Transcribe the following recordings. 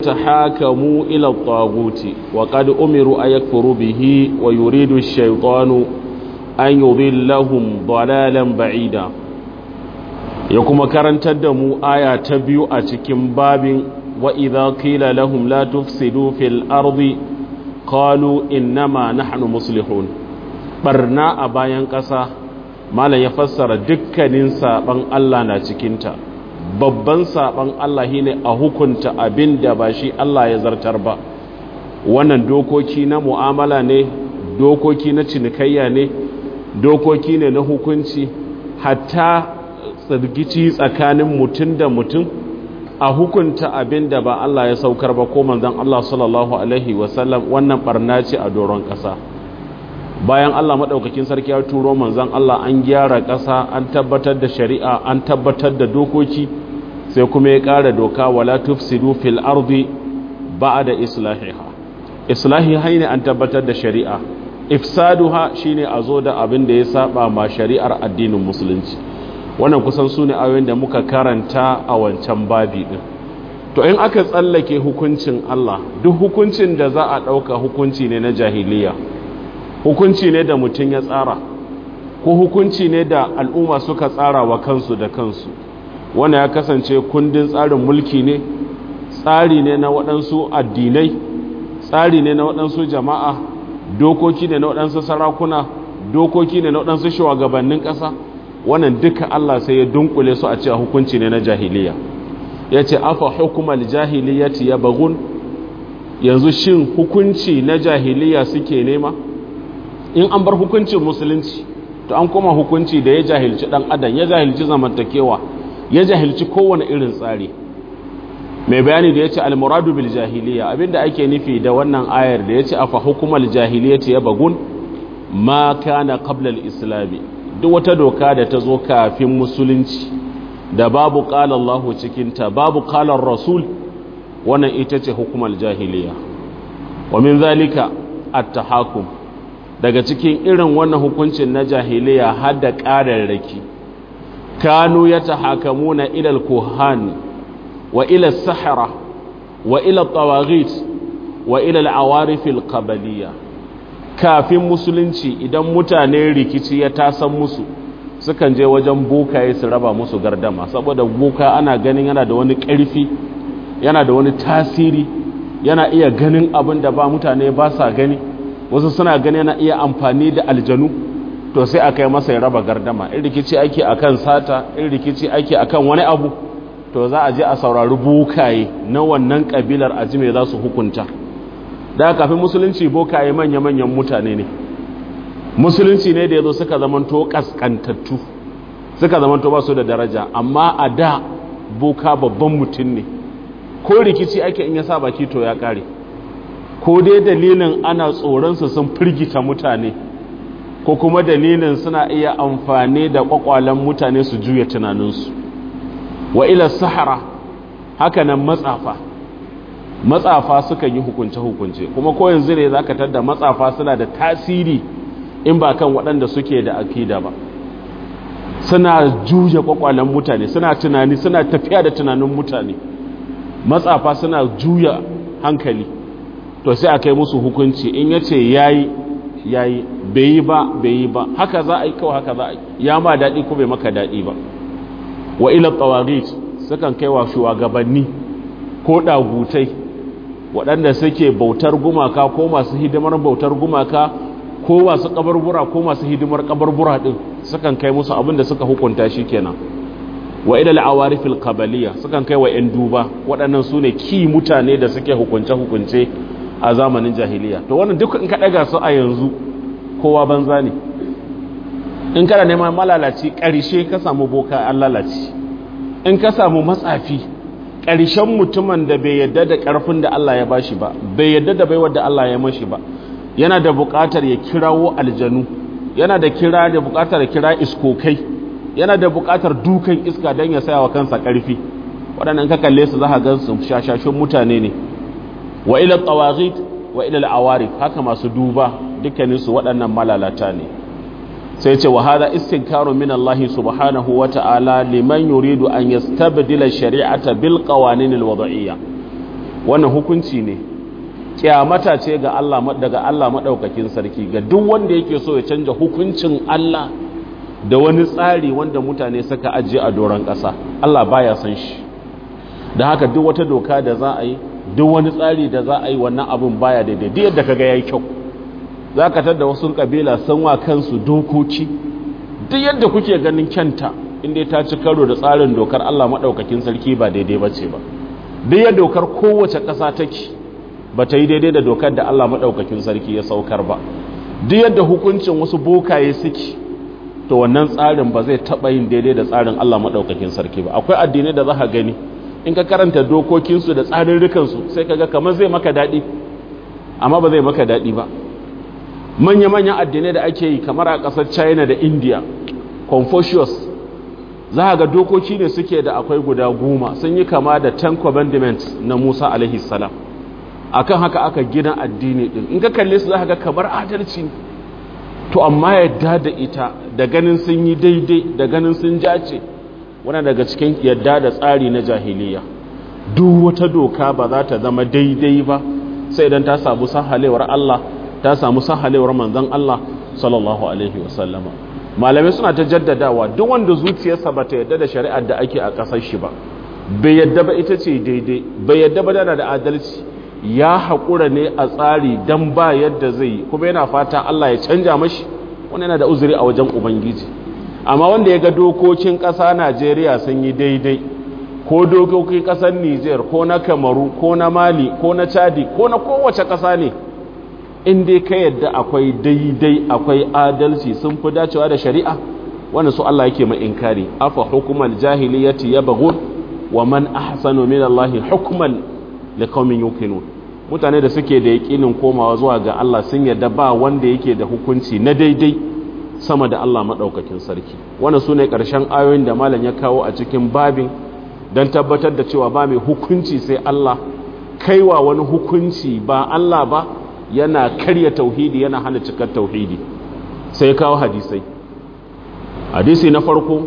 يتحاكموا إلى الطاغوت وقد أمروا أن يكفروا به ويريد الشيطان أن يضلهم ضلالا بعيدا يكما كرنت الدمو آية تبيو أتكم باب وإذا قيل لهم لا تفسدوا في الأرض قالوا إنما نحن مصلحون برنا أبايان قصة ما لا يفسر دكا ننسى بان الله ناتكينتا babban saban Allah shine a hukunta abin da ba shi Allah ya zartar ba wannan dokoki na mu'amala ne dokoki na cinikayya ne dokoki ne na hukunci hatta tsirgici tsakanin mutum da mutum a hukunta abin da ba Allah ya saukar ba ko manzon Allah sallallahu alaihi wasallam wannan barna ce a doron ƙasa bayan Allah maɗaukakin sarki ya turo manzon Allah an gyara ƙasa an tabbatar da shari'a an tabbatar da dokoki sai kuma ya ƙara doka wala tufsidu fil ardi ba'da islahiha islahiha ne an tabbatar da shari'a ifsaduha shine a zo da abin da ya saba ma shari'ar addinin musulunci wannan kusan su ne ayoyin da muka karanta a wancan babi din to in aka tsallake hukuncin Allah duk hukuncin da za a ɗauka hukunci ne na jahiliya hukunci ne da mutum ya tsara ko hukunci ne da al'umma suka tsara wa kansu da kansu wanda ya kasance kundin tsarin mulki ne tsari ne na waɗansu addinai tsari ne na waɗansu jama'a dokoki ne na waɗansu sarakuna dokoki ne na waɗansu shugabannin ƙasa wannan duka Allah sai ya dunkule su a cewa hukunci ne na jahiliya ya ce afa hukumar jahiliyati ya bagun yanzu shin hukunci na jahiliya suke nema in an bar hukuncin musulunci to an koma hukunci da ya jahilci ɗan adam ya jahilci zamantakewa ya jahilci kowane irin tsari mai bayani da ya ce almuradu bil jahiliya abinda ake nufi da wannan ayar da ya ce afa hukumar jahiliyati ya bagun ma kana qabla al-islami duk wata doka da ta zo kafin musulunci da babu qala Allah cikin ta babu qala rasul wannan ita ce hukumar jahiliya wa min zalika at-tahakum daga cikin irin wannan hukuncin na jahiliya har da ƙararraki kanu yatahakamuna ila al-kuhan wa ila as-sahara wa ila at-tawaghit wa ila al-awarif al-qabaliyya kafin musulunci idan mutane rikici ya tasan musu sukan je wajen bokaye su raba musu gardama saboda boka ana ganin yana da wani ƙarfi yana da wani tasiri yana iya ganin abin da ba mutane ba sa gani wasu suna gani yana iya amfani da aljanu to sai aka yi masa ya raba gardama in rikici ake akan sata in rikici ake akan wani abu to za a je a saurari bokaye na wannan kabilar ajime za su hukunta da kafin musulunci bokaye manya-manyan mutane ne musulunci ne da ya zo suka zamanto kaskantattu suka zamanto ba su da daraja amma a da boka babban mutum ne ko rikici ake in ya sa baki to ya kare ko dai dalilin ana tsoronsu sun firgita mutane ko kuma dalilin suna iya amfani da kwakwalen mutane su juya tunaninsu wa ila sahara hakanan matsafa matsafa suka yi hukunce-hukunce kuma ko yanzu ne za ka tadda matsafa suna da tasiri in ba kan waɗanda suke da akida ba suna juya kwakwalen mutane suna tunani suna tafiya da tunanin mutane matsafa suna juya hankali to sai a kai musu hukunci in ya ce ya yi ya yi bai yi ba bai yi ba haka za a yi kawai haka za a yi ya ma daɗi ko bai maka daɗi ba wa ila tsawarit sukan kai wa shugabanni ko ɗagutai waɗanda suke bautar gumaka ko masu hidimar bautar gumaka ko masu kabarbura ko masu hidimar kabarbura ɗin sukan kai musu abin da suka hukunta shi kenan wa ila al'awarifil qabaliya sukan kai wa 'yan duba waɗannan su ne ki mutane da suke hukunce-hukunce a zamanin jahiliya to wannan duk in ka ɗaga su a yanzu kowa banza ne in kana neman malalaci ƙarshe ka samu boka an lalaci in ka samu matsafi ƙarshen mutumin da bai yadda da ƙarfin da Allah ya bashi ba bai yadda da baiwar da Allah ya mashi ba yana da buƙatar ya kirawo aljanu yana da kira da buƙatar ya kira iskokai yana da buƙatar dukan iska don ya saya wa kansa ƙarfi waɗannan ka kalle su za ka gan su shashashun mutane ne wa ila tawaghit wa ila al-awarif haka masu duba dukkanin su waɗannan malalata ne sai ce wa hada istinkaru min Allah subhanahu wa ta'ala liman yuridu an yastabdila shari'ata bil qawanin al-wad'iyya wannan hukunci ne kyamata ce ga Allah daga Allah madaukakin sarki ga duk wanda yake so ya canja hukuncin Allah da wani tsari wanda mutane suka ajiye a doron ƙasa Allah baya san shi da haka duk wata doka da za a yi duk wani tsari da za a yi wannan abin baya daidai duk yadda kaga yayi kyau za ka tada wasu kabila sun wa kansu dokoki duk yadda kuke ganin kyanta inda ta ci karo da tsarin dokar Allah maɗaukakin sarki ba daidai ba ce ba duk yadda dokar kowace ƙasa take ba ta yi daidai da dokar da Allah maɗaukakin sarki ya saukar ba duk yadda hukuncin wasu bokaye suke to wannan tsarin ba zai taɓa yin daidai da tsarin Allah maɗaukakin sarki ba akwai addinai da za ka gani in ka karanta dokokinsu da tsarurrukansu sai ka ga kamar zai maka daɗi amma ba zai maka daɗi ba manya-manyan addinai da ake yi kamar a ƙasar china da india confucius za ga dokoki ne suke da akwai guda goma sun yi kama da ten commandments na musa alaihi salam akan haka aka gina addini din in ka kalle su za ga kamar adalci to amma yadda da ita da ganin sun yi daidai da ganin sun jace wani daga cikin yadda da tsari na jahiliya duk wata doka ba za ta zama daidai ba sai idan ta samu sahalewar Allah ta samu sahalewar manzon Allah sallallahu alaihi wasallama malamai suna ta jaddadawa duk wanda zuciyarsa ba ta yadda da shari'ar da ake a ƙasar shi ba bai yadda ba ita ce daidai bai yadda ba dana da adalci ya haƙura ne a tsari don ba yadda zai yi kuma yana fata Allah ya canja mashi wani yana da uzuri a wajen ubangiji amma wanda ya ga dokokin ƙasa Najeriya sun yi daidai ko dokokin ƙasar Niger ko na Kamaru ko na Mali ko na Chadi ko na kowace ƙasa ne in dai ka yadda akwai daidai akwai adalci sun fi dacewa da shari'a wanda su Allah yake mai inkari afa hukumal jahiliyyati yabghun wa man ahsanu min Allah hukman liqaumin yuqinun mutane da suke da yakinin komawa zuwa ga Allah sun yadda ba wanda yake da hukunci na daidai sama da Allah madaukakin sarki wannan sune karshen ayoyin da malam ya kawo a cikin babin dan tabbatar da cewa ba mai hukunci sai Allah kaiwa wani hukunci ba Allah ba yana karya tauhidi yana hana cikar tauhidi sai kawo hadisai hadisi na farko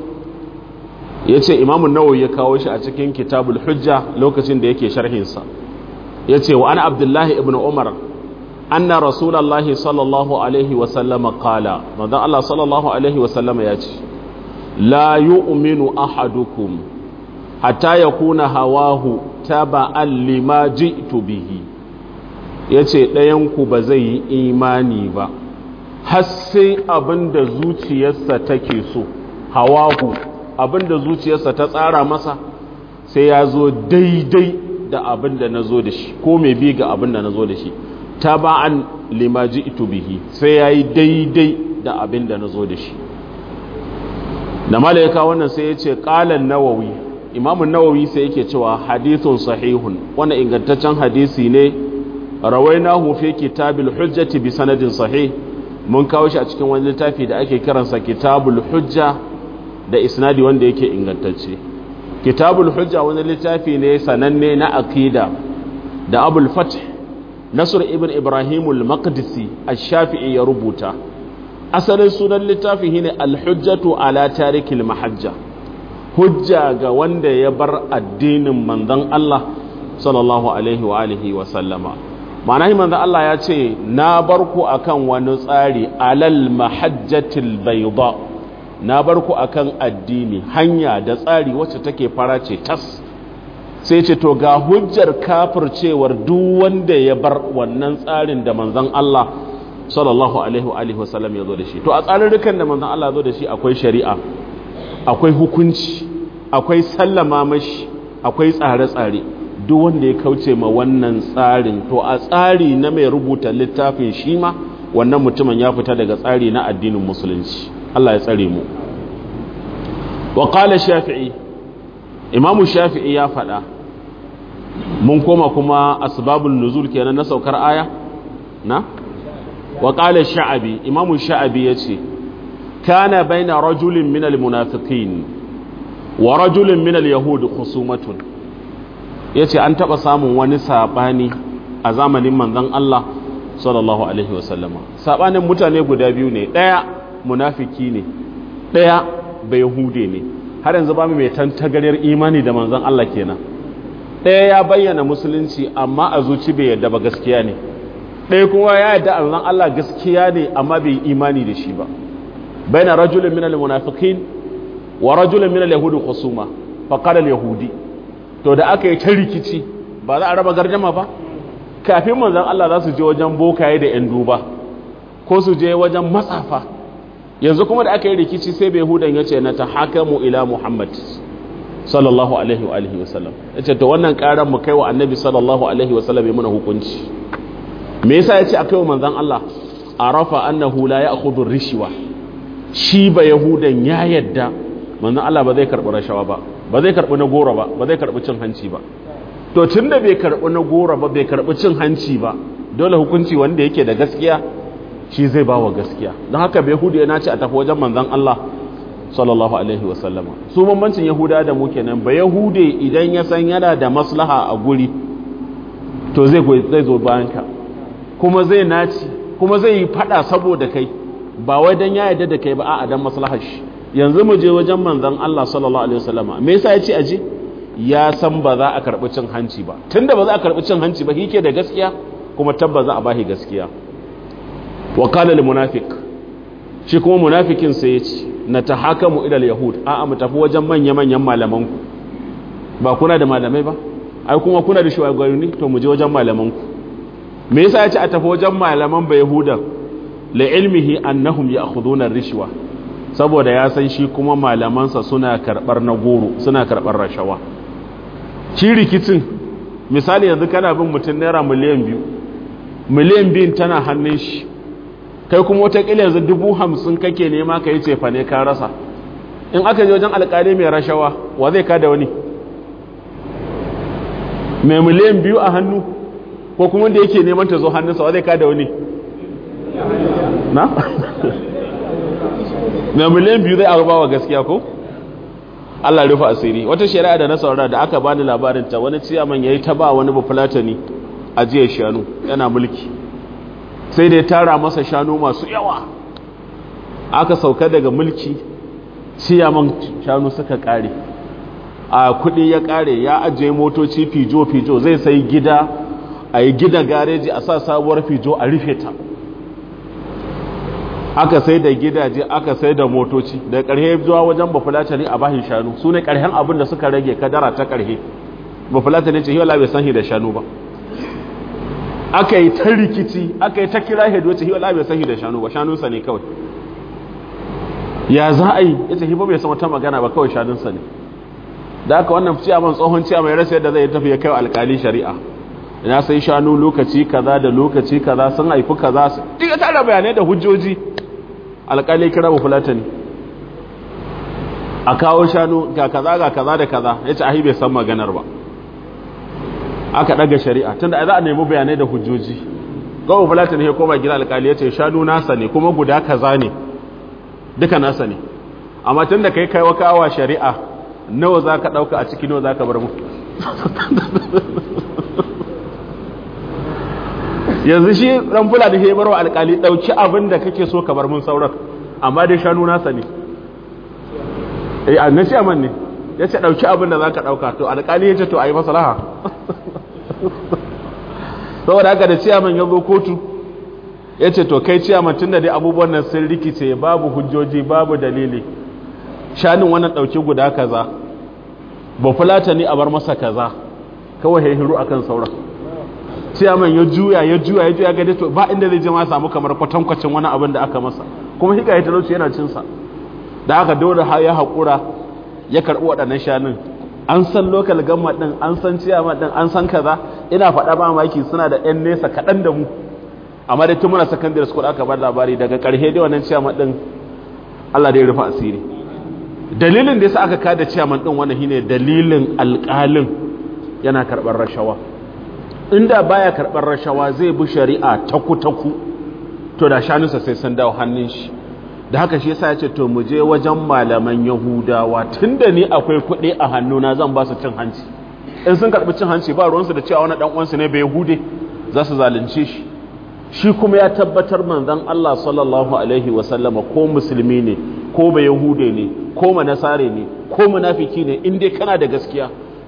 ya ce imamun nawawi ya kawo shi a cikin kitabul hujja lokacin da yake sharhinsa ya ce wa ana abdullahi ibn umar anna rasulallahi sallallahu alaihi wasallama kala manzan Allah sallallahu alaihi wasallama ya ce la yu'minu ahadukum hatta yakuna hawahu taba'an lima ji'tu bihi ya ce ɗayanku ba zai yi imani ba har sai abin da zuciyarsa take so hawahu abin da zuciyarsa ta tsara masa sai ya zo daidai da abin da na zo da shi ko mai bi ga abin da na zo da shi ta ba'an limaji ito bihi sai ya yi daidai da abin da na zo da shi da malayaka wannan sai ya ce ƙalan nawawi imamun nawawi sai yake cewa hadithun sahihun wannan ingantaccen hadisi ne rawainahu fi kitabil hujjati bi sanadin sahih mun kawo shi a cikin wani littafi da ake kiransa kitabul hujja da isnadi wanda yake ingantacce kitabul hujja wani littafi ne sananne na aqida da abul fath nasr ibn ibrahim al-maqdisi ash-shafi'i ya rubuta asalin sunan littafi shine al-hujjatu ala tarikil mahajja hujja ga wanda ya bar addinin manzon Allah sallallahu alaihi wa alihi wa sallama ma'ana manzo Allah ya ce na bar ku akan wani tsari alal mahajjatil bayda na bar ku akan addini hanya da tsari wacce take fara ce tas sai ce to ga hujjar kafircewar duk wanda ya bar wannan tsarin da manzon Allah sallallahu alaihi wa alihi wasallam ya zo da shi to a tsarurrukan da manzon Allah ya zo da shi akwai shari'a akwai hukunci akwai sallama mashi akwai tsare-tsare duk wanda ya kauce ma wannan tsarin to a tsari na mai rubuta littafin shi ma wannan mutumin ya fita daga tsari na addinin musulunci Allah ya tsare mu wa qala shafi'i imamu shafi'i ya faɗa mun koma kuma asbabun nuzul kenan na saukar aya na wa qala sha'abi imamu sha'abi yace kana baina rajulin minal munafiqin wa rajulin minal yahud khusumatun ya ce an taɓa samun wani saɓani a zamanin manzan Allah sallallahu Alaihi wasallama saɓanin mutane guda biyu ne ɗaya munafiki ne ɗaya bai hude ne har yanzu ba mu mai tantagaryar imani da manzan Allah kenan ɗaya ya bayyana musulunci amma a zuci bai yadda ba gaskiya ne ɗaya kuma ya yadda annan Allah gaskiya ne amma bai imani da shi ba baina rajulun minal munafiqin wa rajulun minal yahudi khusuma fa qala yahudi to da aka yi ta rikici ba za a raba gardama ba kafin manzon Allah za su je wajen bokaye da yan duba ko su je wajen matsafa yanzu kuma da aka yi rikici sai bai hudan ya ce na ta hakamu ila muhammad sallallahu alaihi wa alihi wasallam ya ce to wannan karan mu kai wa annabi sallallahu alaihi wasallam ya muna hukunci me yasa ya ce a kai wa manzan Allah arafa annahu la ya'khudhu rishwa shi ba yahudan ya yadda manzan Allah ba zai karbi rashawa ba ba zai karbi na goro ba ba zai karbi cin hanci ba to tunda bai karbi na goro ba bai karbi cin hanci ba dole hukunci wanda yake da gaskiya shi zai ba wa gaskiya don haka bai hudu ya nace a tafi wajen manzan Allah sallallahu alaihi wasallama su bambancin yahuda da mu kenan ba yahude idan ya san yana da maslaha a guri to zai zai zo bayan ka kuma zai naci kuma zai yi fada saboda kai ba wai dan ya yarda da kai ba a'a dan maslahar shi yanzu mu je wajen manzan Allah sallallahu alaihi wasallama me yasa ya ce aje ya san ba za a karbi cin hanci ba tunda ba za a karbi cin hanci ba yake da gaskiya kuma tabba za a bashi gaskiya wa kala lil munafiq shi kuma munafikin sai yace na tahakamu ila al yahud a a mu tafi wajen manya manyan malaman ku ba kuna da malamai ba ai kuma kuna da shugabanni to mu je wajen malaman ku me yasa yace a tafi wajen malaman ba yahuda la ilmihi annahum ya'khuduna rishwa saboda ya san shi kuma malamansa suna karbar na goro suna karbar rashawa shi rikicin misali yanzu kana bin mutum naira miliyan biyu miliyan biyun tana hannun shi kai kuma watakila yanzu dubu hamsin kake nema ka yi cefa ne ka rasa in aka je wajen alkali mai rashawa wa zai kada wani mai miliyan biyu a hannu ko kuma wanda yake neman ta zo hannunsa wa zai kada wani na? mai miliyan biyu zai arba wa gaskiya ko? Allah rufe asiri wata shari'a da na saurara da aka bani labarin ta wani ciyaman yayi ta ba wani bafulatani ajiyar shanu yana mulki sai da ya tara masa shanu masu yawa aka sauka daga mulki ciyaman shanu suka kare a kudi ya kare ya ajiye motoci fijo-fijo zai sai gida a yi gida gareji a sa sabuwar fijo a rufe ta aka sai da gidaje aka sai da motoci da ƙarhe zuwa wajen bafulatani a bahin shanu su ne ƙarhen abin da suka rage kadara ta ƙarhe bafulatani ce hiwala bai san shi da shanu ba aka yi ta rikici aka yi ta kira hedo ce hiwala bai san shi da shanu ba shanunsa ne kawai ya za a yi ya ce hibo bai san wata magana ba kawai shanunsa ne da aka wannan ciyaman tsohon ciyaman ya rasa yadda zai tafi ya kai alkali shari'a ina sai shanu lokaci kaza da lokaci kaza sun haifi kaza su duk tara bayanai da hujjoji alƙali kira mu fulatani a kawo shanu ga kaza ga kaza da kaza ya ce ahi bai san maganar ba aka ɗaga shari'a tunda za a nemi bayanai da hujjoji gawo fulatani ya koma gina alƙali ya ce shanu nasa ne kuma guda kaza ne duka nasa ne amma tun da kai kai wa kawa shari'a nawa za ka ɗauka a ciki nawa za ka bar mu yanzu shi ran fula da hebar wa alkali dauki abin da kake so ka bar mun sauran amma dai shanu nasa ne eh annan shi aman ne yace dauki abin da zaka dauka to alkali yace to ayi maslaha saboda haka da ciyaman ya zo kotu yace to kai ciyaman tunda dai abubuwan nan sun rikice babu hujjoji babu dalili shanin wannan dauki guda kaza ba fulata ne a bar masa kaza kawai ya hiru akan sauran ciyaman ya juya ya juya ya juya gade to ba inda zai je ma samu kamar kwatankwacin wani abin da aka masa kuma hika ya talauci yana cin sa da aka dole ha ya haƙura ya karɓi waɗannan shanun an san lokal gamma ɗin an san ciyaman ɗin an san kaza ina faɗa ba maki suna da ɗan nesa kaɗan da mu amma dai tun muna secondary school aka bar labari daga ƙarshe dai wannan ciyaman ɗin Allah dai rufe asiri dalilin da yasa aka kada ciyaman ɗin wannan shine dalilin alƙalin yana karɓar rashawa inda baya karɓar rashawa zai bi shari'a taku-taku to da shanunsa sai sun dawo hannun shi da haka shi yasa ya ce to mu je wajen malaman yahudawa tunda ni akwai kuɗi a hannuna zan ba su cin hanci in sun karɓi cin hanci ba ruwansu da cewa wani ɗan uwansu ne bai yahude za su zalunce shi shi kuma ya tabbatar manzon Allah sallallahu alaihi wa sallama ko musulmi ne ko bai yahude ne ko manasare ne ko munafiki ne in dai kana da gaskiya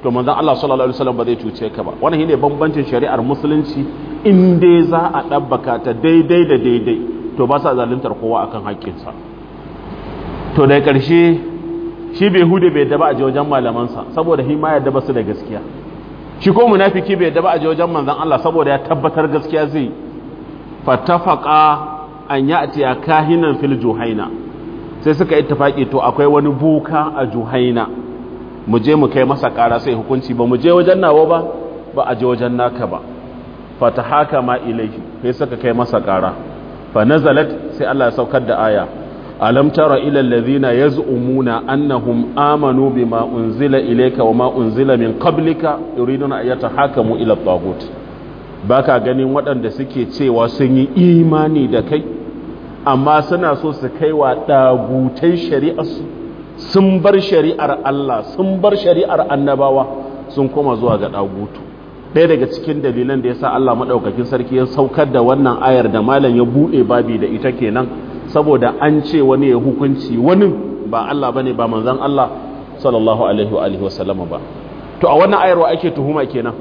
to manzon Allah sallallahu alaihi wasallam ba zai cuce ka ba wannan shine bambancin shari'ar musulunci in dai za a dabbaka ta daidai da daidai to ba sa zaluntar kowa akan haƙƙinsa to da ƙarshe shi bai hude bai yadda ba a je wajen malamansa saboda shi ma yadda ba su da gaskiya shi ko munafiki bai yadda ba a je wajen manzon Allah saboda ya tabbatar gaskiya zai fatafaqa an ya'tiya kahinan fil juhaina sai suka ittifaki to akwai wani buka a juhaina mu je mu kai masa ƙara sai hukunci ba mu je wajen nawa ba ba a je wajen naka ba fatahaka ma ilaihi sai suka kai masa ƙara fa nazalat sai Allah ya saukar da aya alam tara ila alladhina yaz'umuna annahum amanu bima unzila ilayka wama unzila min qablika yuriduna an yatahakamu ila at-taghut baka ganin waɗanda suke cewa sun yi imani da kai amma suna so su kai wa ɗagutai shari'arsu sun bar shari'ar Allah sun bar shari'ar annabawa sun koma zuwa ga ɗagutu ɗaya daga cikin dalilan da ya sa Allah maɗaukakin sarki ya saukar da wannan ayar da malam ya buɗe babi da ita kenan saboda an ce wani ya hukunci wani ba Allah ba ne ba manzan Allah sallallahu alaihi wa alihi wasallama ba to a wannan ayar wa ake tuhuma kenan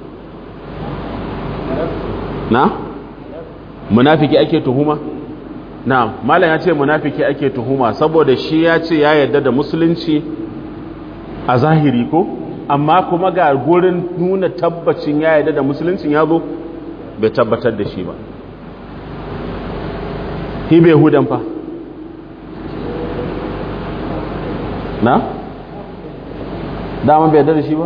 na munafiki ake tuhuma na malam ya ce munafiki ake tuhuma saboda shi ya ce ya yarda da musulunci a zahiri ko amma kuma ga gurin nuna tabbacin ya yarda da musuluncin ya zo bai tabbatar da shi ba hibe hudan fa na dama bai yarda da shi ba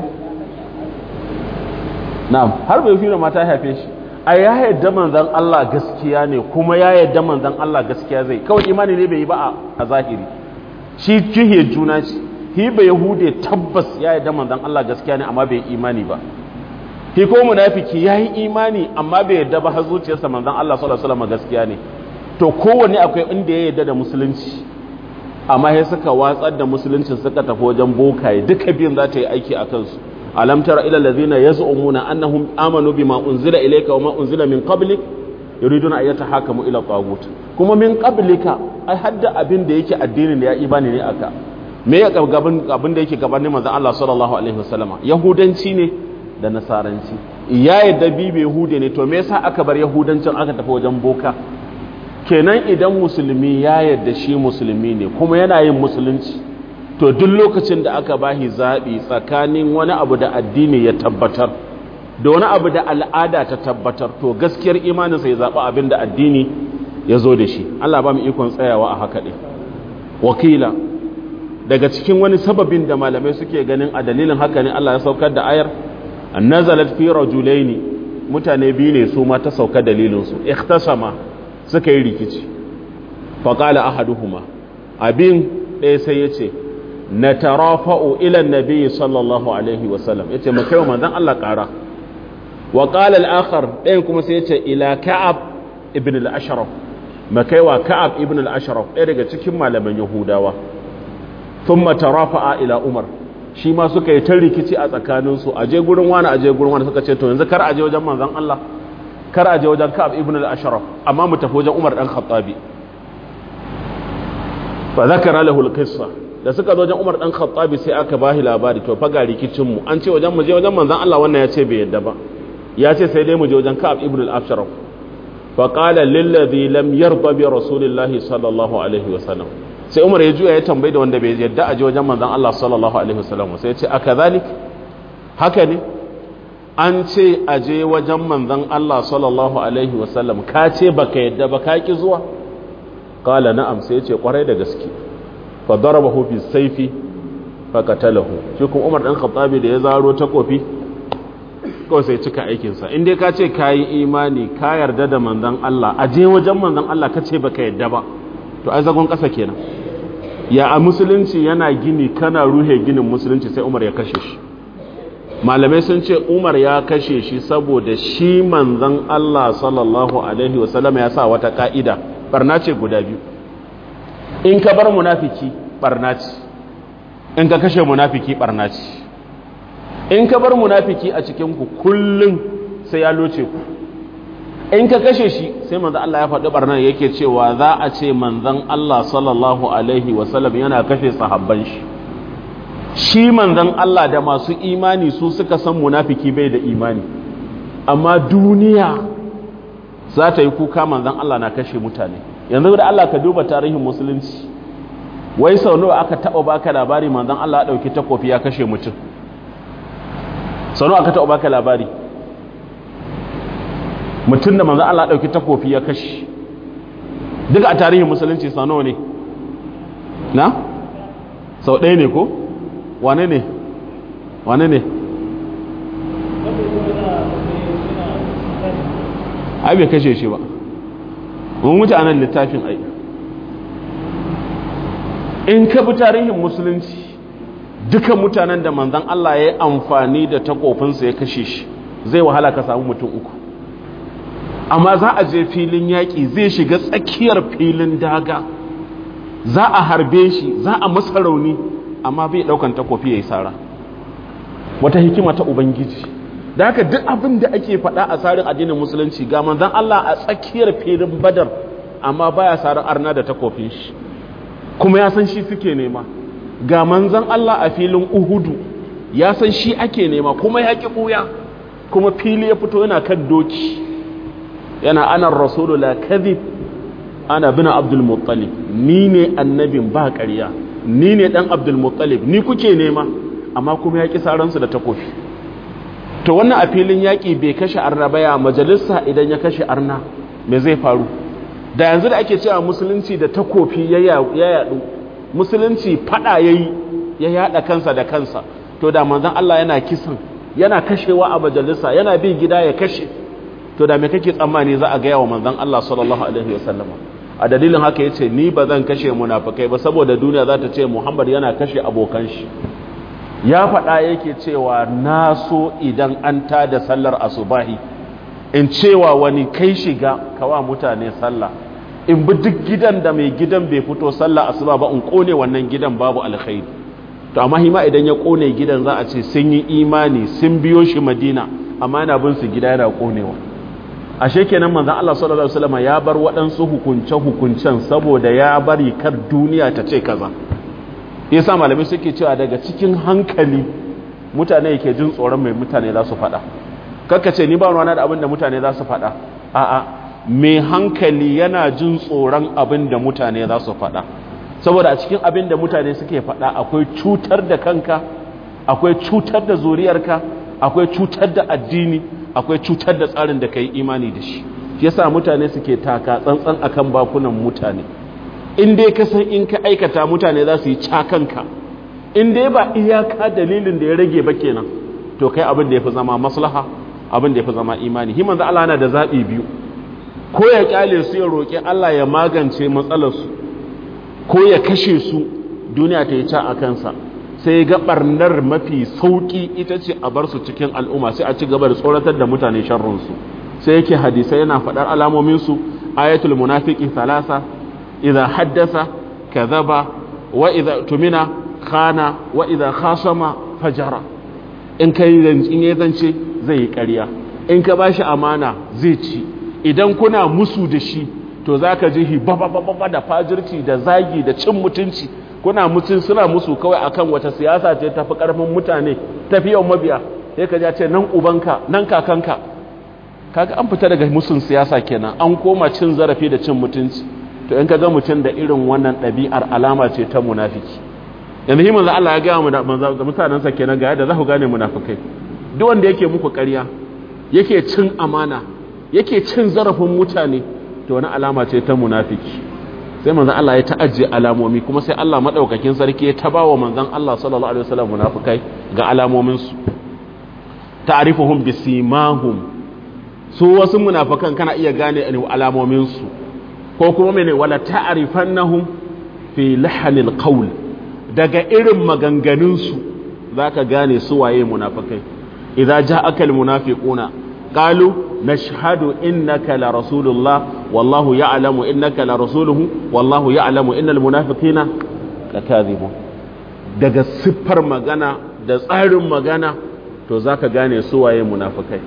na har bai fi da mata haife shi a ya yadda manzan Allah gaskiya ne kuma ya yadda manzan Allah gaskiya zai kawai imani ne bai yi ba a zahiri shi jihe juna ce hi bai yahude tabbas ya yadda manzan Allah gaskiya ne amma bai imani ba hi ko munafiki ya yi imani amma bai yadda ba har zuciyarsa manzan Allah sallallahu alaihi wasallam gaskiya ne to kowanne akwai inda ya yadda da musulunci amma sai suka watsar da musuluncin suka tafi wajen bokaye duka biyun za ta yi aiki a kansu alam tara ila allazina yaz'umuna annahum amanu bima unzila ilayka wama unzila min qablik yuriduna an yatahakamu ila tagut kuma min qablika ai hadda abin da yake addinin da ya ibani ne aka me ya gaban abin da yake gabanin manzon Allah sallallahu alaihi wasallama yahudanci ne da nasaranci ya yadda bibe yahude ne to me yasa aka bar yahudancin aka tafi wajen boka kenan idan musulmi ya yadda shi musulmi ne kuma yana yin musulunci to duk lokacin da aka bahi zaɓi tsakanin wani abu da addini ya tabbatar da wani abu da al'ada ta tabbatar to gaskiyar imaninsa ya zaɓi abin da addini ya zo da shi Allah ba mu ikon tsayawa a haka ɗin wakila daga cikin wani sababin da malamai suke ganin a dalilin haka ne Allah ya saukar da ayar nazalat fi rajulaini mutane biyu ne su ma ta sauka dalilinsu ikhtasama suka yi rikici faqala ahaduhuma abin ɗaya sai ya ce na tarafa'u ilan nabi sallallahu alaihi wasallam ya ce makai wa manzan Allah ƙara wa ƙala al'akar ɗayan kuma sai ya ce ila ka'ab ibn al'asharaf makai wa ka'ab ibn al'asharaf ɗaya daga cikin malaman yahudawa sun matarafa'a ila umar shi ma suka yi ta rikici a tsakaninsu a je gurin wani a je gurin wani suka ce to yanzu kar a je wajen manzan Allah kar a je wajen ka'ab ibn al'asharaf amma mu tafi wajen umar ɗan khattabi fa zakara lahu al-qissa da suka zo wajen Umar dan Khattabi sai aka bahi labari to fa ga rikicin mu an ce wajen mu je wajen manzon Allah wannan ya ce bai yadda ba ya ce sai dai mu je wajen Ka'ab ibn al-Ashraf fa qala lil ladhi lam yarda bi rasulillah sallallahu alaihi wasallam sai Umar ya juya ya tambayi da wanda bai yadda a je wajen manzon Allah sallallahu alaihi wasallam sai ya ce akazalik haka ne an ce a je wajen manzon Allah sallallahu alaihi wasallam ka ce baka yadda ba ka ki zuwa qala na'am sai ya ce kwarai da gaske fadarabahu fi saifi fakatalahu shi kuma Umar dan Khattabi da ya zaro takofi kawai sai cika aikin sa in dai ka ce kai imani ka yarda da manzon Allah a je wajen manzon Allah ka ce baka yarda ba to ai zagon kasa kenan ya a musulunci yana gini kana ruhe ginin musulunci sai Umar ya kashe shi malamai sun ce Umar ya kashe shi saboda shi manzon Allah sallallahu alaihi wasallam ya sa wata ka'ida barna ce guda biyu in ka bar munafiki barna ce in ka kashe munafiki barna ce in ka bar munafiki a cikin ku kullum sai ya loce ku in ka kashe shi sai manzon Allah ya faɗi barnan yake cewa za a ce manzon Allah sallallahu alaihi wasallam yana kashe sahabban shi shi manzon Allah da masu imani su suka san munafiki bai da imani amma duniya za ta yi kuka manzon Allah na kashe mutane yanzu da Allah ka duba tarihin musulunci wai sau nawa aka taba baka labari manzon Allah ya dauki takofi ya kashe mutum sau nawa aka taba baka labari mutum da manzon Allah ya dauki takofi ya kashe duka a tarihin musulunci sau nawa ne na sau ɗaya ne ko wane ne wane ne ai bai kashe shi ba mun wuce anan littafin ai in ka bi tarihin musulunci duka mutanen da manzan Allah ya yi amfani da takofinsa ya kashe shi zai wahala ka samu mutum uku amma za a je filin yaƙi zai shiga tsakiyar filin daga za a harbe shi za a masa rauni amma bai ɗaukan takofi ya yi sara wata hikima ta ubangiji da haka duk abin da ake faɗa a tsarin addinin musulunci ga manzan Allah a tsakiyar filin badar amma baya sarar arna da takofin shi kuma ya san shi suke nema ga manzan Allah a filin uhudu ya san shi ake nema kuma ya ƙi ɓuya kuma fili ya fito yana kan doki yana anar rasulu la kadhib ana bin abdul muttalib ni ne annabin ba ƙarya ni ne dan abdul muttalib ni kuke nema amma kuma ya ƙi saransu da takofi to wannan a filin yaƙi bai kashe arna baya majalisa idan ya kashe arna me zai faru da yanzu da ake cewa musulunci da takofi ya yaɗu musulunci fada ya yi ya yaɗa kansa da kansa to da manzan Allah yana kisan yana kashewa a majalisa yana bi gida ya kashe to da me kake tsammani za a gaya wa manzan Allah sallallahu alaihi wasallam a dalilin haka ya ce ni ba zan kashe munafukai ba saboda duniya za ta ce muhammad yana kashe abokan shi ya faɗa yake cewa na so idan an tada sallar asubahi in cewa wani kai shiga kawa mutane sallah in bi duk gidan da mai gidan bai fito sallah asuba ba in kone wannan gidan babu alkhairi to amma hima idan ya kone gidan za a ce sun yi imani sun biyo shi madina amma yana bin su gida yana konewa ashe kenan manzon Allah sallallahu alaihi wasallam ya bar waɗansu hukunce hukuncen saboda ya bari kar duniya ta ce kaza yasa malamai suke cewa daga cikin hankali mutane yake jin tsoron mai mutane za su faɗa kakka ce ni ba ruwana da abin da mutane za su faɗa a'a mai hankali yana jin tsoron abin da mutane za su faɗa saboda a cikin abin da mutane suke faɗa akwai cutar da kanka akwai cutar da zuriyarka akwai cutar da addini akwai cutar da tsarin da ka yi imani da shi yasa mutane suke taka tsantsan akan bakunan mutane in dai ka san in ka aikata mutane za su yi cakanka in dai ba iyaka dalilin da ya rage ba kenan to kai abin da ya fi zama maslaha abin da ya fi zama imani himan za Allah na da zaɓi biyu ko ya kyale su ya roƙi Allah ya magance matsalarsu ko ya kashe su duniya ta yi ca a kansa sai ga ɓarnar mafi sauƙi ita ce a bar su cikin al'umma sai a ci gaba da tsoratar da mutane sharrunsu sai yake hadisai yana faɗar alamominsu ayatul munafiki thalasa idza haddasa kadhaba wa idza tumina khana wa idza khasama fajara in kai in yayi zance zai yi ƙarya in ka bashi amana zai ci idan kuna musu da shi to zaka ji hi baba baba da fajirci da zagi da cin mutunci kuna mutun suna musu kawai akan wata siyasa ce tafi karfin mutane tafi yawan mabiya sai ka ce nan ubanka nan kakanka kaga an fita daga musun siyasa kenan an koma cin zarafi da cin mutunci to in ka ga mutum da irin wannan ɗabi'ar alama ce ta munafiki yanzu hi manzo Allah ya gaya mu da mutanensa kenan ga yadda za ku gane munafikai duk wanda yake muku ƙarya yake cin amana yake cin zarafin mutane to wani alama ce ta munafiki sai manzo Allah ya ta'ajje alamomi kuma sai Allah madaukakin sarki ya tabawa manzon Allah sallallahu alaihi wasallam munafikai ga alamomin su ta'rifuhum bisimahum su wasu munafikan kana iya gane alamomin su ko kuma mene wala ta'rifannahum fi lahanil qawl daga irin maganganun su zaka gane su waye munafikai idza ja'aka al munafiquna qalu nashhadu innaka la rasulullah wallahu ya'lamu innaka la rasuluhu wallahu ya'lamu innal munafiqina lakadhibun daga siffar magana da tsarin magana to zaka gane su waye munafikai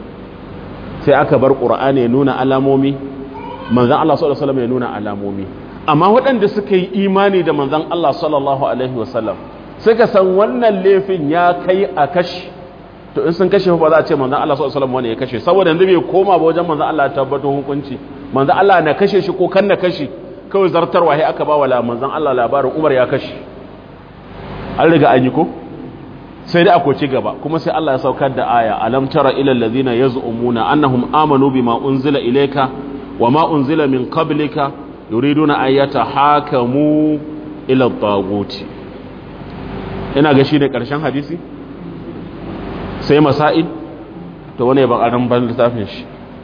sai aka bar qur'ani ya nuna alamomi manzon Allah sallallahu alaihi wasallam ya nuna alamomi amma waɗanda suka yi imani da manzon Allah sallallahu alaihi wasallam suka san wannan laifin ya kai a kashi to in sun kashe ba za a ce manzon Allah sallallahu alaihi wasallam wani ya kashe saboda yanzu bai koma ba wajen manzon Allah ya tabbatar hukunci manzon Allah na kashe shi ko kan na kashe kawai zartarwa sai aka ba wa manzon Allah labarin Umar ya kashe an riga an yi ko sai dai akwai ci gaba kuma sai Allah ya saukar da aya alam tara ila allazina yaz'umuna annahum amanu bima unzila ilayka wama unzila min qablika yuriduna an yatahakamu ila at ina ga shi ne karshen hadisi sai masail to wane ba karan ban littafin shi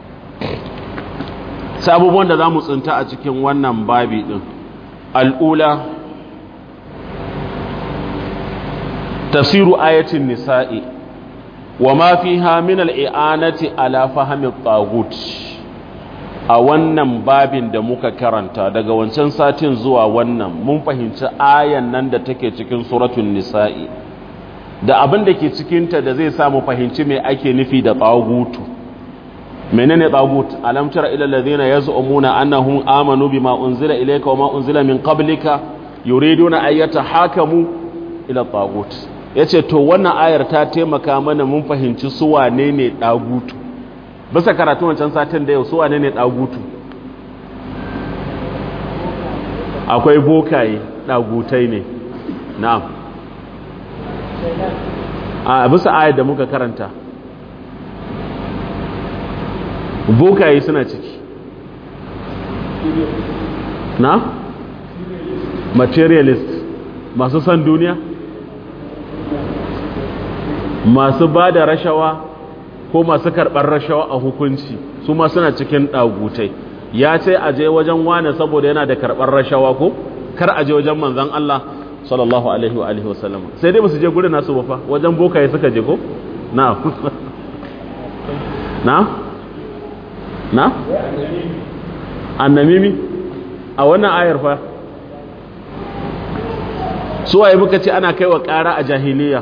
sai abubuwan da zamu tsinta a cikin wannan babi din al'ula tafsiru ayatin nisa'i wa ma fiha min al'i'anati ala fahmi at a wannan babin da muka karanta daga wancan satin zuwa wannan mun fahimci ayan nan da take cikin suratul nisa'i da abin da ke cikinta da zai samu fahimci mai ake nufi da tsagutu menene tsagut alam tara ila alladhina yaz'umuna annahum amanu bima unzila ilayka wa ma unzila min qablika yuriduna an yatahakamu ila tsagut yace to wannan ayar ta taimaka mana mun fahimci su wane ne dagutu bisa karatu wancan satin da yau su wane ne dagutu akwai bokaye dagutai ne na'am a bisa ayar da muka karanta bokaye suna ciki na materialist masu san duniya masu ba da rashawa ko masu karɓar rashawa a hukunci su ma suna cikin ɗagutai ya ce a je wajen wane saboda yana da karɓar rashawa ko kar a je wajen manzan Allah sallallahu alaihi wa alihi wasallam sai dai basu je gurin nasu ba fa wajen bokaye suka je ko na na na annamimi a wannan ayar fa su waye muka ce ana kaiwa ƙara a jahiliya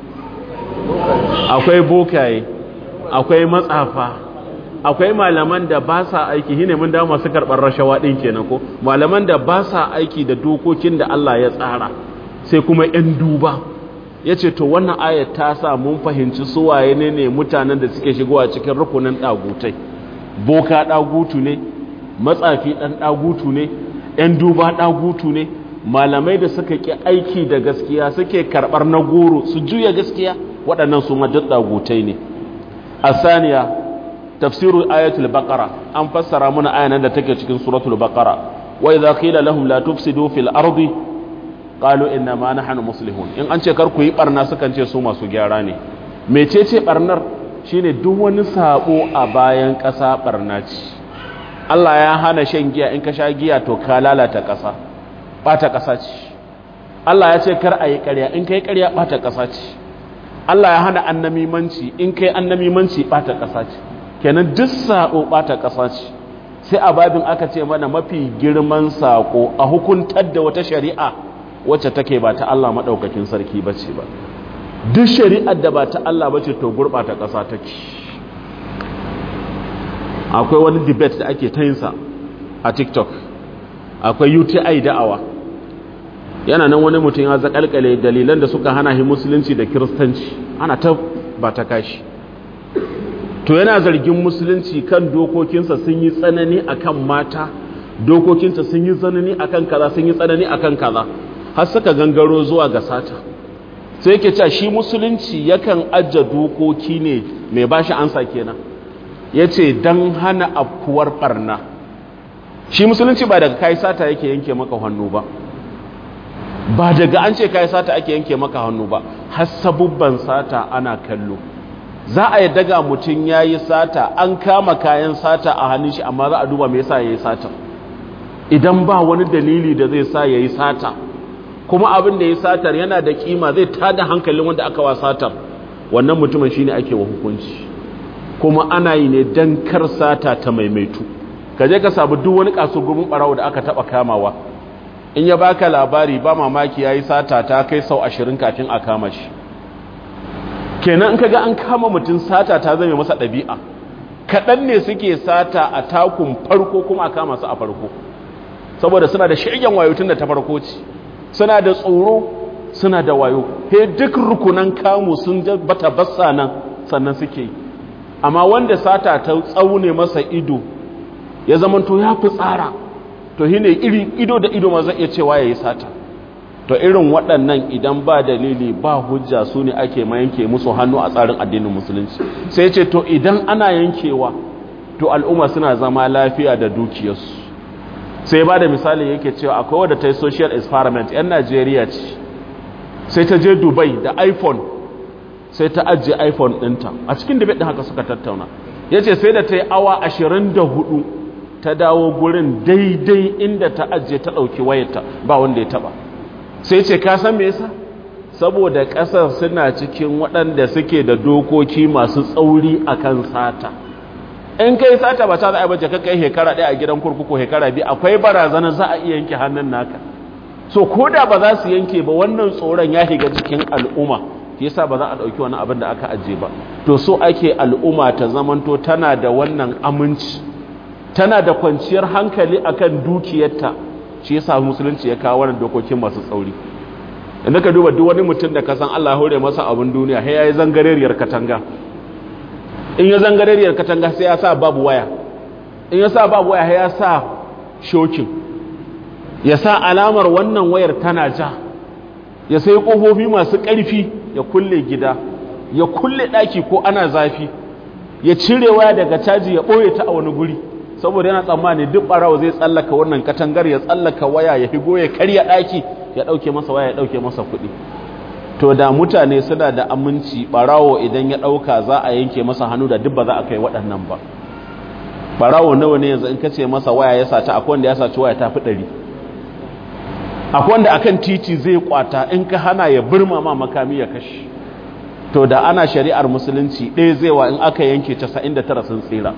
akwai bokaye akwai matsafa akwai malaman da ba sa aiki shine mun dawo masu karɓar rashawa ɗin kenan ko malaman da ba sa aiki da dokokin da Allah ya tsara sai kuma 'yan duba ya ce to wannan ayat ta sa mun fahimci suwaye ne ne mutanen da suke shigowa cikin rukunin ɗagutai boka ɗagutu ne matsafi ɗan ɗagutu ne 'yan duba ɗagutu ne malamai da suka ƙi aiki da gaskiya suke karɓar na goro su juya gaskiya waɗannan su duk ɗagutai ne a saniya tafsirul ayatul baqara an fassara mana ayanan da take cikin suratul baqara wa idza qila lahum la tufsidu fil ardi qalu inna ma nahnu muslihun in an ce kar ku yi barna sukan ce su masu gyara ne mecece barnar shine duk wani sabo a bayan ƙasa barna ce Allah ya hana shan giya in ka sha giya to ka lalata ƙasa bata ƙasa ce Allah ya ce kar a yi ƙarya in kai ƙarya bata ƙasa ce Allah ya hana annamimanci in kai annamimanci bata ƙasa ce kenan duk sabo bata ƙasa ce sai a babin aka ce mana mafi girman sako a hukuntar da wata shari'a wacce take ba ta Allah maɗaukakin sarki ba ce ba duk shari'ar da ba ta Allah ba ce to gurɓata ƙasa take akwai wani debate da ake ta yinsa a tiktok akwai uti da'awa yana nan wani mutum ya zakalkale dalilan da suka hana shi musulunci da kiristanci ana ta ba ta kashi to yana zargin musulunci kan dokokinsa sun yi tsanani akan mata dokokinsa sun yi tsanani akan kaza sun yi tsanani akan kaza har suka gangaro zuwa ga sata sai yake cewa shi musulunci yakan ajja dokoki ne mai bashi ansa kenan yace dan hana afkuwar barna shi musulunci ba daga kai sata yake yanke maka hannu ba ba daga an ce kai sata ake yanke maka hannu ba har sabubban sata ana kallo za a yadda ga mutum yayi sata an kama kayan sata a hannun shi amma za a duba me yasa yayi sata idan ba wani dalili da zai sa yayi sata kuma abin da ya satar yana da kima zai tada hankalin wanda aka wa satar wannan mutumin shine ake wa hukunci kuma ana yi ne dan kar sata ta maimaitu ka je ka sabu duk wani kasurgumin barawo da aka taba kamawa in ya baka labari ba mamaki yayi sata ta kai sau ashirin kafin a kama shi kenan in kaga an kama mutum sata ta zame masa ɗabi'a kaɗan ne suke sata a takun farko kuma a kama su a farko saboda suna da shirgen wayotun da ta farko ce suna da tsoro suna da wayo he duk rukunan kamu sun bata bassa nan sannan suke yi amma wanda sata ta tsaune masa ido ya zamanto ya fi tsara to shi ne ido da ido ma zai iya cewa ya yi sata to irin waɗannan idan ba dalili ba hujja su ne ake ma yanke musu hannu a tsarin addinin musulunci sai ce to idan ana yankewa to al'umma suna zama lafiya da dukiyarsu sai ba da misali yake cewa akwai wadda ta yi social experiment 'yan najeriya ce sai ta je dubai da iphone sai ta ajiye iphone ɗinta a cikin debate ɗin haka suka tattauna ya ce sai da ta yi awa ashirin da hudu ta dawo gurin daidai inda ta ajiye ta ɗauki wayarta ba wanda ya taɓa sai ce ka san me yasa saboda ƙasar suna cikin waɗanda suke da dokoki masu tsauri akan sata in kai sata ba ta za a baje ka kai hekara ɗaya a gidan kurkuku hekara biyu akwai barazana za a iya yanke hannun naka so ko da ba za su yanke ba wannan tsoron ya shiga cikin al'umma yasa ba za a ɗauki wani abin da aka ajiye ba to so ake al'umma ta zamanto tana da wannan aminci tana da kwanciyar hankali akan dukiyarta shi yasa musulunci ya kawo wannan dokokin masu tsauri idan ka duba duk wani mutum da ka san Allah hore masa abin duniya sai yayi zangareriyar katanga in ya zangareriyar katanga sai ya sa babu waya in ya sa babu waya sai ya sa shokin ya sa alamar wannan wayar tana ja ya sai kofofi masu ƙarfi ya kulle gida ya kulle ɗaki ko ana zafi ya cire waya daga caji ya ɓoye ta a wani guri saboda yana tsammani duk ɓarawa zai tsallaka wannan katangar ya tsallaka waya ya higo ya karya ɗaki ya ɗauke masa waya ya ɗauke masa kuɗi to da mutane suna da aminci ɓarawo idan ya ɗauka za a yanke masa hannu da duk ba za a kai waɗannan ba ɓarawo nawa ne yanzu in ka ce masa waya ya sata akwai wanda ya saci waya ta fi ɗari akwai wanda akan titi zai kwata in ka hana ya birma ma makami ya kashi to da ana shari'ar musulunci ɗaya zai wa in aka yanke 99 sun tsira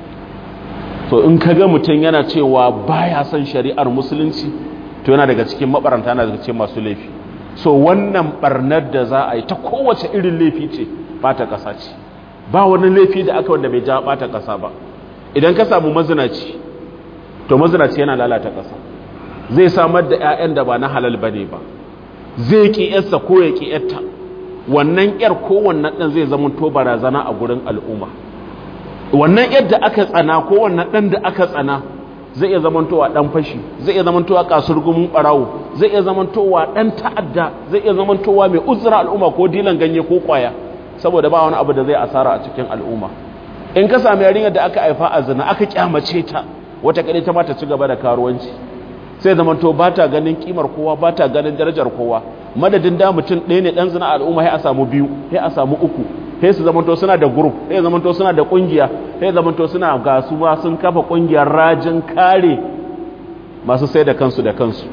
to in ka ga mutum yana cewa baya son shari'ar musulunci to yana daga cikin mabaranta yana daga cikin masu laifi so wannan barnar da za a yi ta kowace irin laifi ce bata ƙasa ce ba wani laifi da aka wanda bai ja bata ƙasa ba idan ka samu mazinaci to mazinaci yana lalata ƙasa zai samar da 'ya'yan da ba na halal ba ne ba zai ƙi yarsa ko ya ƙi yarta wannan 'yar ko wannan ɗan zai zama to barazana a gurin al'umma wannan 'yar da aka tsana ko wannan ɗan da aka tsana zai iya zamantowa ɗan fashi zai iya zamantowa kasurgumin ɓarawo zai iya zamantowa ɗan ta'adda zai iya zamantowa mai uzura al'umma ko dilan ganye ko ƙwaya saboda ba wani abu da zai asara a cikin al'umma in ka sami yarinyar da aka haifa a zina aka kyamace ta wata kaɗai ta mata ci gaba da karuwanci sai zama to ba ta ganin kimar kowa ba ta ganin darajar kowa madadin da mutum ɗaya ne ɗan zina al'umma sai a samu biyu sai a samu uku sai su zama to suna da group sai zama to suna da ƙungiya sai zama to suna ga su ma sun kafa ƙungiyar rajin kare masu sai da kansu da kansu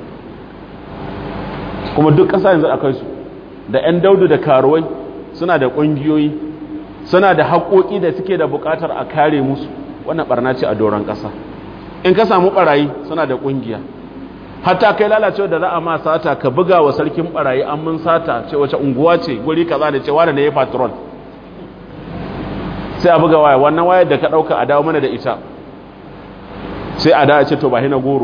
kuma duk ƙasa yanzu akwai su da 'yan daudu da karuwai suna da ƙungiyoyi suna da haƙoƙi da suke da buƙatar a kare musu wannan ɓarna ce a doron ƙasa in ka samu ɓarayi suna da ƙungiya hatta kai lalacewa da za a ma sata ka buga wa sarkin ɓarayi an mun sata ce wace unguwa ce guri kaza da cewa da na yi patrol sai a buga waya wannan wayar da ka ɗauka a dawo mana da ita sai a dawo ce to ba hina goro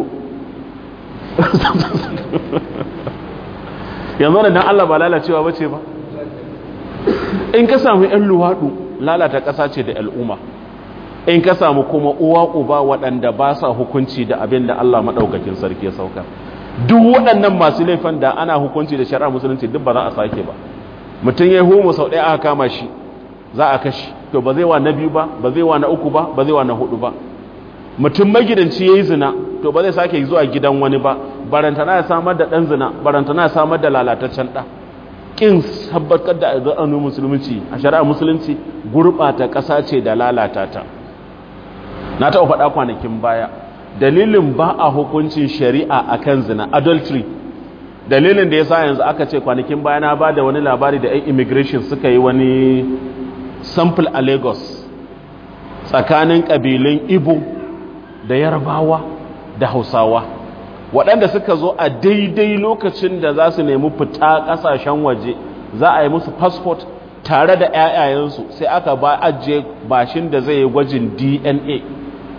yanzu da dan Allah ba lalacewa ba ce ba in ka samu 'yan luwaɗu lalata ƙasa ce da al'umma in ka samu kuma uwa uba waɗanda ba sa hukunci da abin da Allah maɗaukakin sarki ya sauka duk waɗannan masu laifin da ana hukunci da shari'a musulunci duk ba za a sake ba mutum ya yi homo sau ɗaya aka kama shi za a kashi to ba zai wa na biyu ba ba zai wa na uku ba ba zai wa na hudu ba mutum magidanci ya yi zina to ba zai sake zuwa gidan wani ba barantana ya samar da ɗan zina barantana ya samar da lalataccen ɗa ƙin sabbatar da azanin musulunci a shari'a musulunci gurɓata ƙasa ce da lalata ta na taɓa faɗa kwanakin baya dalilin ba a hukuncin shari'a akan zina adultery dalilin da ya sa yanzu aka ce kwanakin baya na ba da wani labari da 'yan immigration suka yi wani sample a lagos tsakanin ƙabilun ibo da yarbawa da hausawa waɗanda suka zo a daidai lokacin da za su nemi fita ƙasashen waje za a yi musu fasfot tare da 'ya'yayensu sai aka ba ajiye bashin da zai yi gwajin dna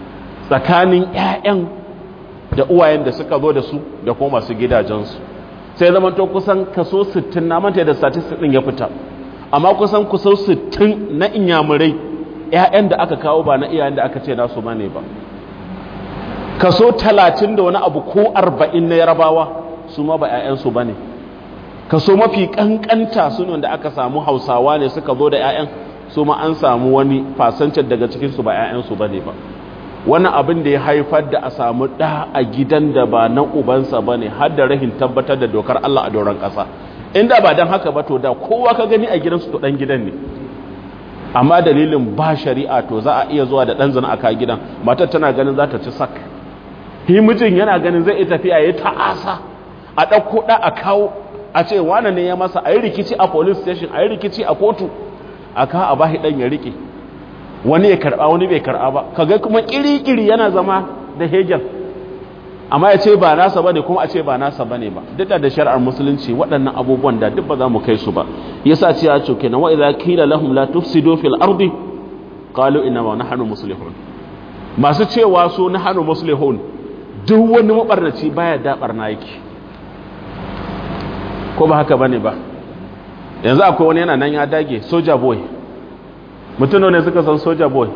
tsakanin 'ya'yan da uwayen da suka zo da su da kuma masu gidajensu sai zama to kusan kaso 60 na manta da statistics din ya fita amma kusan kusan 60 na inyamurai ƴaƴan da aka kawo ba na iyayen da aka ce nasu bane ba kaso 30 da wani abu ko 40 na yarabawa su ma ba ƴaƴansu bane kaso mafi kankanta su da aka samu hausawa ne suka zo da ƴaƴan su ma an samu wani fasancin daga cikin su ba ƴaƴansu bane ba wani abin da ya haifar da a samu ɗa a gidan da ba na ubansa ba ne har da rahin tabbatar da dokar Allah a doron ƙasa inda ba don haka ba to da kowa ka gani a gidansu to ɗan gidan ne amma dalilin ba shari'a to za a iya zuwa da ɗan zana a ka gidan matar tana ganin za ta ci sak hi mijin yana ganin zai iya tafiya ya ta'asa a ɗauko ɗa a kawo a ce wane ne ya masa a yi rikici a police station a yi rikici a kotu a ka a bahi ɗan ya riƙe wani ya karba wani bai karba ba kaga kuma kiri-kiri yana zama da hegel amma ya ce ba nasa bane kuma a ce ba nasa bane ba duk da shari'ar musulunci waɗannan abubuwan da duk ba za mu kai su ba yasa ce ya ce kenan wa idza qila lahum la tufsidu fil ardi qalu inna ma nahnu muslihun masu cewa su nahnu muslihun duk wani mabarnaci baya da barna yake ko ba haka bane ba yanzu akwai wani yana nan ya dage soja boy mutum ne suka san soja boy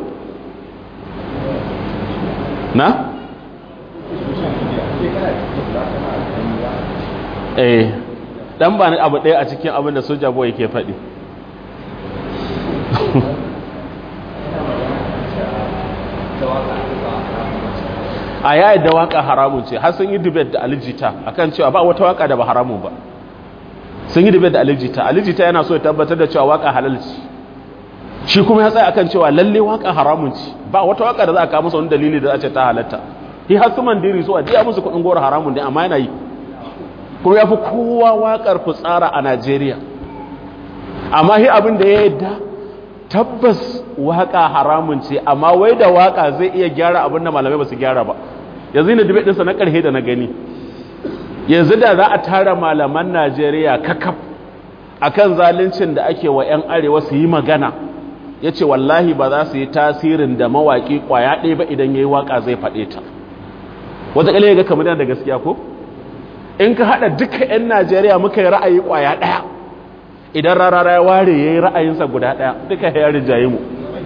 na? eh dan ba ni abu ɗaya a cikin abin da soja boy ke faɗi a yayi da waka haramun ce har sun yi debate da alijita akan cewa ba wata waka da ba haramun ba sun yi debate da alijita alijita yana so ya tabbatar da cewa waka halal ce shi kuma ya tsaya akan cewa lalle waka haramun ci ba wata waka da za a kawo masa wani dalili da za a ce ta halatta shi har su mandiri so a diya musu kuɗin goro haramun ne amma yana yi kuma ya fi kowa wakar fitsara a najeriya amma shi abin da ya yadda tabbas waka haramun ce amma wai da waka zai iya gyara abin da malamai ba su gyara ba yanzu ne debate ɗinsa na ƙarshe da na gani yanzu da za a tara malaman najeriya kakaf akan zaluncin da ake wa 'yan arewa su yi magana ya ce wallahi ba za su yi tasirin da mawaƙi ƙwaya ɗaya ba idan ya yi waƙa zai faɗe ta wataƙila ya ga kamar da gaskiya ko in ka haɗa duka 'yan najeriya muka yi ra'ayi ƙwaya ɗaya idan rarara ya ware ya yi ra'ayinsa guda ɗaya duka ya rijaye mu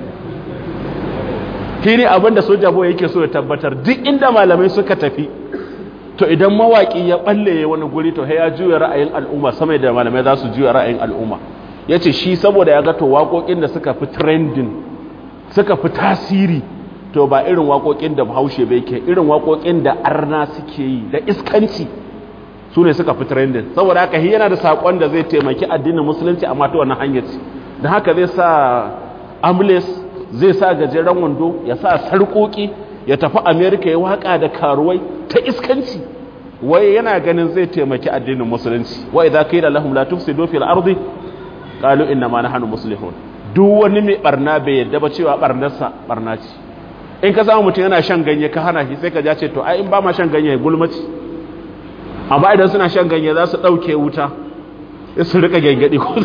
shi ne abin da soja boye yake so ya tabbatar duk inda malamai suka tafi to idan mawaƙi ya ɓalle ya wani guri to ya juya ra'ayin al'umma sama da malamai za su juya ra'ayin al'umma ya ce shi saboda ya gato waƙoƙin da suka fi trending suka fi tasiri to ba irin waƙoƙin da bahaushe bai ke irin waƙoƙin da arna suke yi da iskanci su ne suka fi trending saboda haka shi yana da saƙon da zai taimaki addinin musulunci amma ta wannan hanyar ce da haka zai sa amles zai sa gajeren wando ya sa sarƙoƙi ya tafi amerika ya waƙa da karuwai ta iskanci wai yana ganin zai taimaki addinin musulunci wa idza qila lahum la tufsidu fil ardi qalu inna ma nahnu muslihun duk wani mai barna bai yadda ba cewa barnarsa barna ce in ka samu mutum yana shan ganye ka hana shi sai ka ja ce to ai in ba ma shan ganye gulmaci amma idan suna shan ganye za su ɗauke wuta su rika gengadi ko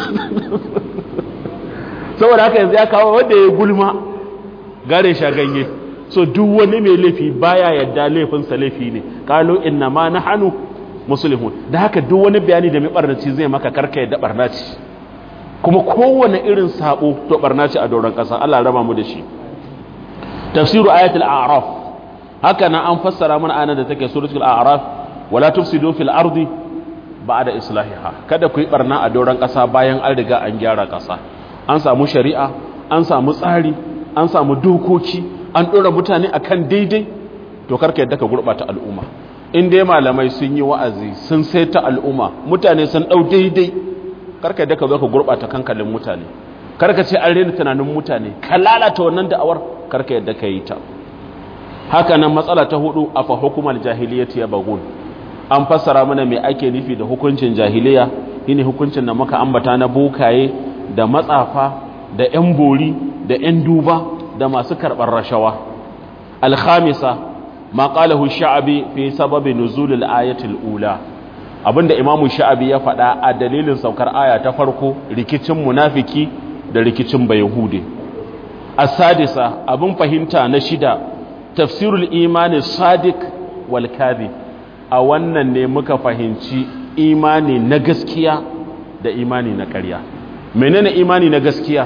saboda haka yanzu ya kawo wanda ya gulma gare sha ganye so duk wani mai laifi baya yadda laifinsa laifi ne kalu inna ma nahnu muslimun da haka duk wani bayani da mai barnaci zai maka karka yadda barnaci kuma kowane irin sabo to barnaci a doron kasa Allah raba mu da shi tafsiru ayatul a'raf haka nan an fassara mana anan da take suratul a'raf wala tufsidu fil ardi ba'da islahiha kada ku yi barna a doron kasa bayan an riga an gyara kasa an samu shari'a an samu tsari an samu dokoki an ɗora mutane akan daidai to karka yadda ka gurɓata al'umma in dai malamai sun yi wa'azi sun saita al'umma mutane sun ɗau daidai karka yadda ka zo ka gurɓata kankalin mutane karka ce an rena tunanin mutane ka lalata wannan da'awar karka yadda ka yi ta haka nan matsala ta hudu a fa hukumar jahiliyyati ya bagun an fassara mana me ake nufi da hukuncin jahiliya shine hukuncin da muka ambata na bokaye da matsafa da yan bori da yan duba da masu karɓar rashawa alhamisa ma qalahu sha'abi fi sababi nuzul al-ayati al-ula abinda imamu sha'abi ya faɗa a dalilin saukar aya ta farko rikicin munafiki da rikicin bayahudi as-sadisa abin fahimta na shida tafsirul imani sadiq wal kadhib a wannan ne muka fahimci imani na gaskiya da imani na ƙarya menene imani na gaskiya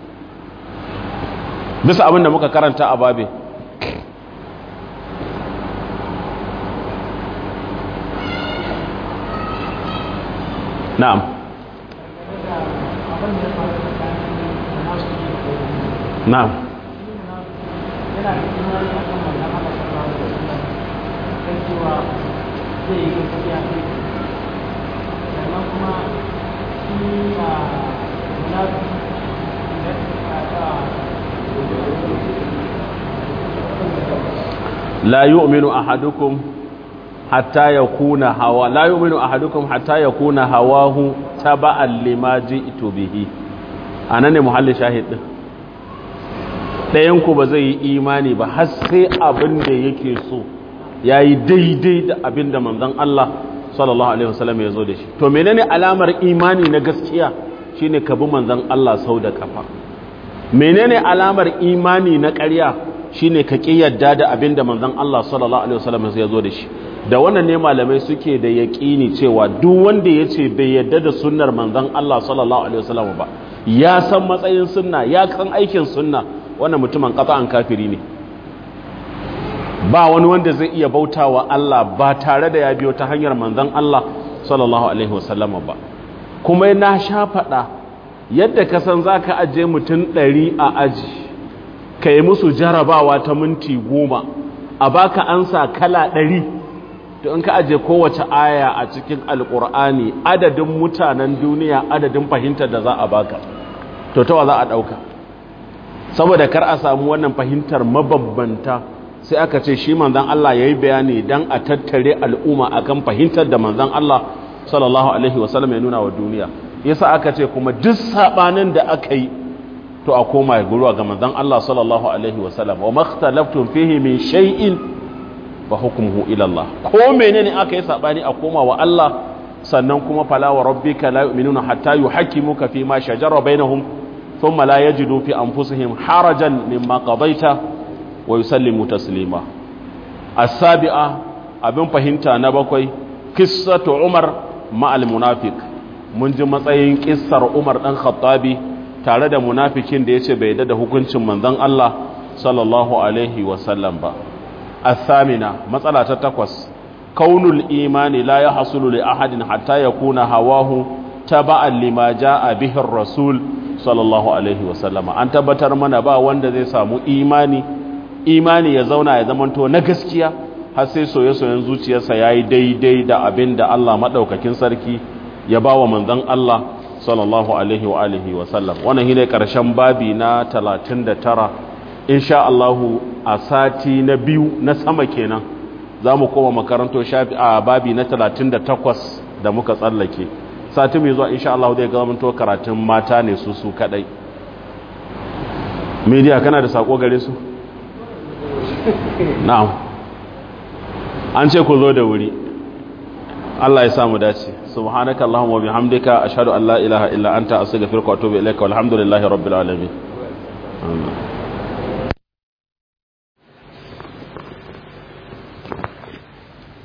bisa abin da muka karanta a babe na'am na'am la yu'minu ahadukum hatta yakuna hawa la yu'minu ahadukum hatta yakuna hawahu taba'an lima ji'tu bihi anan ne muhallin shahid din dayan ku ba zai yi imani ba har sai abin da yake so yayi daidai da abin da manzon Allah sallallahu alaihi wasallam ya zo da shi to menene alamar imani na gaskiya shine ka bi manzon Allah sau da kafa menene alamar imani na ƙarya shine ka ƙi yadda da abin da manzon Allah sallallahu alaihi wasallam ya zo da shi da wannan ne malamai suke da yaƙini cewa duk wanda ya ce bai yadda da sunnar manzon Allah sallallahu alaihi wasallam ba ya san matsayin sunna ya kan aikin sunna wannan mutumin an kafiri ne ba wani wanda zai iya bautawa Allah ba tare da ya biyo ta hanyar manzon Allah sallallahu alaihi wasallam ba kuma na sha faɗa yadda ka san zaka aje mutum ɗari a aji ka yi musu jarabawa ta minti goma a baka ansa kala ɗari to in ka aje kowace aya a cikin alƙur'ani adadin mutanen duniya adadin fahimtar da za a baka to tawa za a ɗauka saboda kar a samu wannan fahimtar mabambanta sai aka ce shi manzan Allah ya yi bayani don a tattare al'umma akan fahimtar da manzan Allah sallallahu alaihi wasallam ya nuna wa duniya yasa aka ce kuma duk saɓanin da aka yi to a koma guruwa ga manzon Allah sallallahu alaihi wasallam wa makhtalaftum fihi min shay'in fa hukmuhu ila Allah ko menene aka yi sabani a koma wa Allah sannan kuma fala wa rabbika la yu'minuna hatta yuhakkimuka fi ma shajara bainahum thumma la yajidu fi anfusihim harajan mimma qadaita wa yusallimu taslima as-sabi'a abin fahimta na bakwai qissatu Umar ma'al munafiq mun ji matsayin kissar Umar dan Khattabi tare da munafikin da ya ce bai da hukuncin manzon Allah sallallahu alaihi wasallam ba athamina matsala ta takwas kaunul imani la ya hasulu li ahadin hatta yakuna hawahu taba'an lima jaa bihi rasul sallallahu alaihi wasallam an tabbatar mana ba wanda zai samu imani imani ya zauna ya zamanto na gaskiya har sai soye-soyen zuciyarsa yayi daidai da abin da Allah madaukakin sarki ya bawa manzon Allah sallallahu alaihi wa alihi wa sallam wannan shine karshen babi na 39 insha Allah a sati na biyu na sama kenan zamu koma makaranto shafi a babi na 38 da muka tsallake sati mai zuwa insha Allah zai ga mun to karatun mata ne su su kadai media kana da sako gare su na'am an ce ku zo da wuri Allah ya samu dace subhanaka allahumma wa bihamdika ashhadu an la ilaha illa anta astaghfiruka wa atubu ilaika walhamdulillahi rabbil alamin amin